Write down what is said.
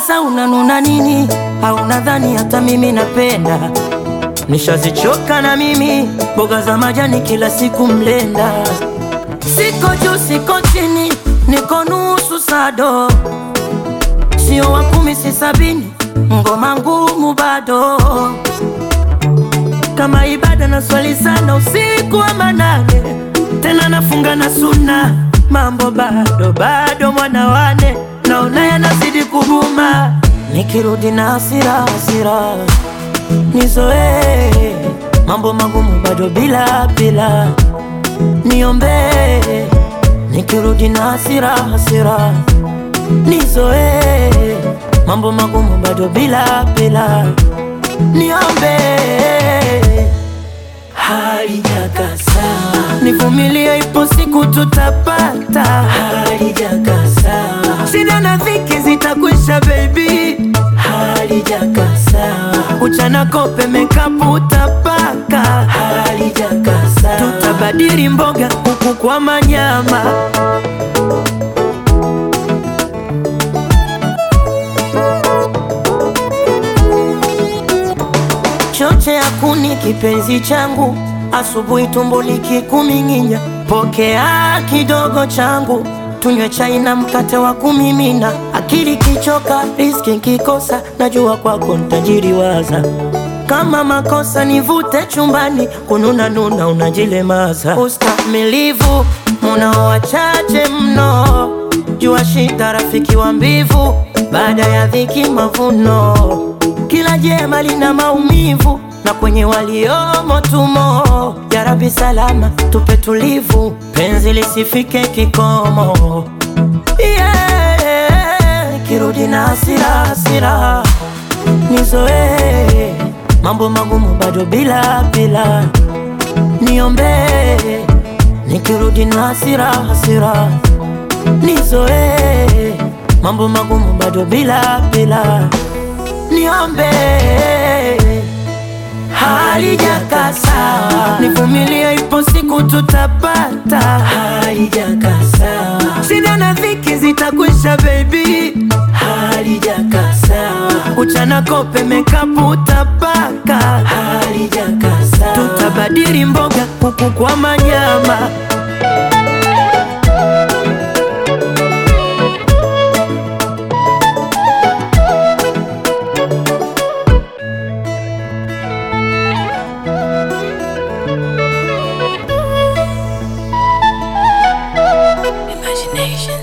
Sasa unanuna nini? Au nadhani hata mimi napenda? Nishazichoka na mimi mboga za majani kila siku mlenda. Siko juu siko chini, niko nusu sado, sio wa kumi si sabini, ngoma ngumu bado kama ibada na swali sana usiku wa manane, tena nafunga na suna, mambo bado bado, mwana wane naona yanazidi kuguma, nikirudi na hasira hasira nizoee mambo magumu bado bila bila, niombee nikirudi na hasira hasira nizoee mambo magumu bado bila bila, niombee halijakasa, nivumilie, ipo siku tutapata. Halijakasa, shida na dhiki zitakwisha, baby. Halijakasa, uchana kope mekapu utapaka. Halijakasa, tutabadili mboga huku kwa manyama. choche ya kuni kipenzi changu, asubuhi tumbo likikuming'inya, pokea kidogo changu, tunywe chai na mkate wa kumimina. Akili kichoka, riski kikosa, najua kwako ntajiriwaza. Kama makosa nivute chumbani, kununa nuna unajilemaza. Ustamilivu munao wachache mno, jua shida rafiki wa mbivu, baada ya dhiki mavuno kila jema lina maumivu na kwenye waliomo tumo. Ya Rabbi salama tupe tulivu, penzi lisifike kikomo. Yeah, kirudi na hasira hasira, nizoee mambo magumu bado bila bila, niombee nikirudi na hasira hasira, nizoee mambo magumu bado bila bila niombe halijakasa, nivumilie, ipo siku tutapata. Halijakasa, shida na dhiki zitakwisha, baby. Halijakasa, uchana kope mekapu utapaka. Halijakasa, tutabadili mboga huku kwa manyama. Imagination